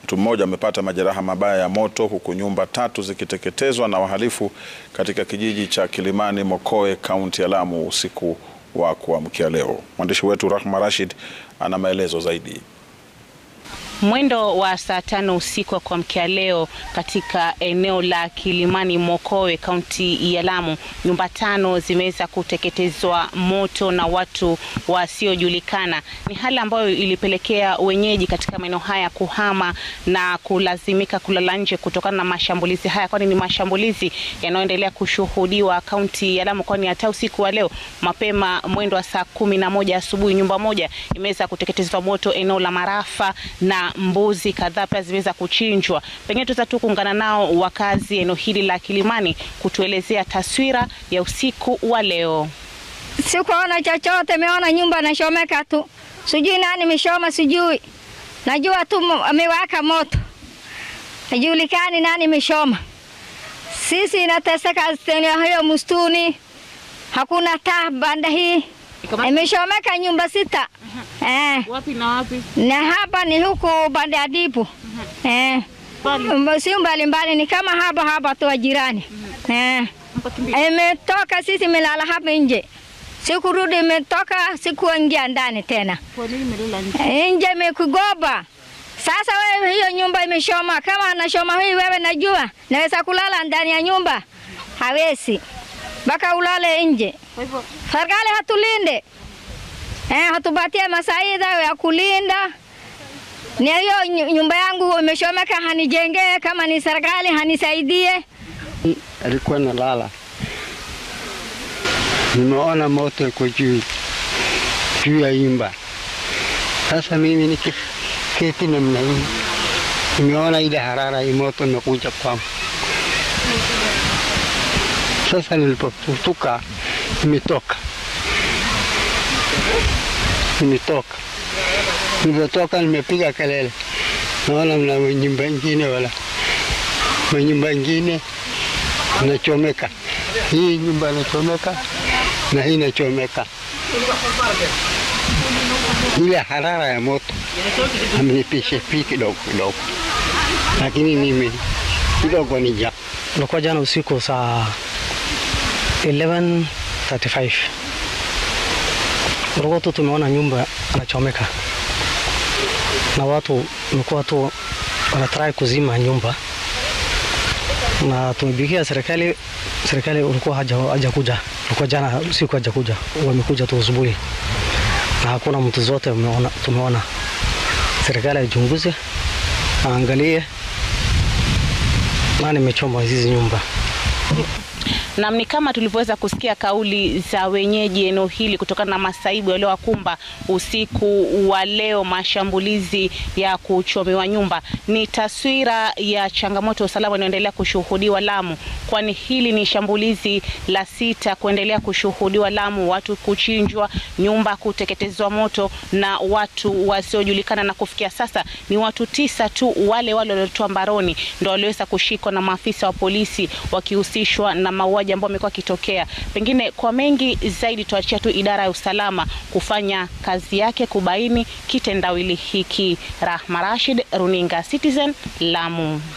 Mtu mmoja amepata majeraha mabaya ya moto huku nyumba tatu zikiteketezwa na wahalifu katika kijiji cha Kilimani Mokoe, kaunti ya Lamu usiku wa kuamkia leo. Mwandishi wetu Rahma Rashid ana maelezo zaidi. Mwendo wa saa tano usiku wa kuamkia leo katika eneo la Kilimani Mokowe, kaunti ya Lamu, nyumba tano zimeweza kuteketezwa moto na watu wasiojulikana. Ni hali ambayo ilipelekea wenyeji katika maeneo haya kuhama na kulazimika kulala nje kutokana na mashambulizi haya, kwani ni mashambulizi yanayoendelea kushuhudiwa kaunti ya Lamu, kwani hata usiku wa leo mapema mwendo wa saa kumi na moja asubuhi nyumba moja imeweza kuteketezwa moto eneo la Marafa na mbuzi kadhaa pia zimeweza kuchinjwa. Pengine tuweza tu kuungana nao wakazi eneo hili la Kilimani kutuelezea taswira ya usiku wa leo. Sikuona chochote, meona nyumba nashomeka tu, sijui nani meshoma, sijui najua tu amewaka moto, najulikani nani meshoma. Sisi inateseka hiyo mustuni, hakuna taa banda hii imeshomeka nyumba sita. Eh. Wapi na wapi? Na hapa ni huku bande ya Dipu. Eh. Si mbali mbali ni kama hapa hapa tu jirani. Eh. Imetoka sisi melala hapa nje. Sikurudi imetoka sikuingia ndani tena. Kwa nini melala nje? Nje imekugoba. Sasa wewe hiyo nyumba imeshoma, kama anashoma hii wewe najua, naweza kulala ndani ya nyumba? Hawezi. Mpaka ulale nje. Kwa hivyo Serikali hatulinde. Eh, hatupatie masaida ya kulinda. Ni hiyo nyumba yangu imeshomeka, hanijengee. Kama ni serikali hanisaidie. Alikuwa nalala, nimeona moto iko juu juu ya nyumba. Sasa mimi nikiketi namna hii, nimeona ile harara hii moto imekuja kwangu. Sasa nilipofutuka, nimetoka nimetoka nilipotoka, nimepiga kelele, naona mna nyumba ingine wala nyumba ingine inachomeka, hii nyumba inachomeka na hii inachomeka. Ile harara ya moto amenipisha pi kidogo kidogo, lakini mimi kidogo ni ja Ilikuwa jana usiku saa 11:35 ulikuwa tu tumeona nyumba anachomeka na watu wamekuwa tu wanatrai kuzima nyumba, na tumebikia serikali. Serikali ulikuwa hajakuja, ulikuwa jana usiku hajakuja, wamekuja tu asubuhi na hakuna mtu zote umeona, tumeona serikali aichunguze, aangalie nani imechoma hizi nyumba. Nam, ni kama tulivyoweza kusikia kauli za wenyeji eneo hili kutokana na masaibu yaliyowakumba usiku wa leo, mashambulizi ya kuchomewa nyumba. Ni taswira ya changamoto ya usalama inayoendelea kushuhudiwa Lamu, kwani hili ni shambulizi la sita kuendelea kushuhudiwa Lamu, watu kuchinjwa, nyumba kuteketezwa moto na watu wasiojulikana, na kufikia sasa ni watu tisa tu, wale wale waliotoa mbaroni ndio waliweza kushikwa na maafisa wa polisi wakihusishwa na mauaji ambao amekuwa akitokea. Pengine kwa mengi zaidi, tuachia tu idara ya usalama kufanya kazi yake kubaini kitendawili hiki. Rahma Rashid, runinga Citizen, Lamu.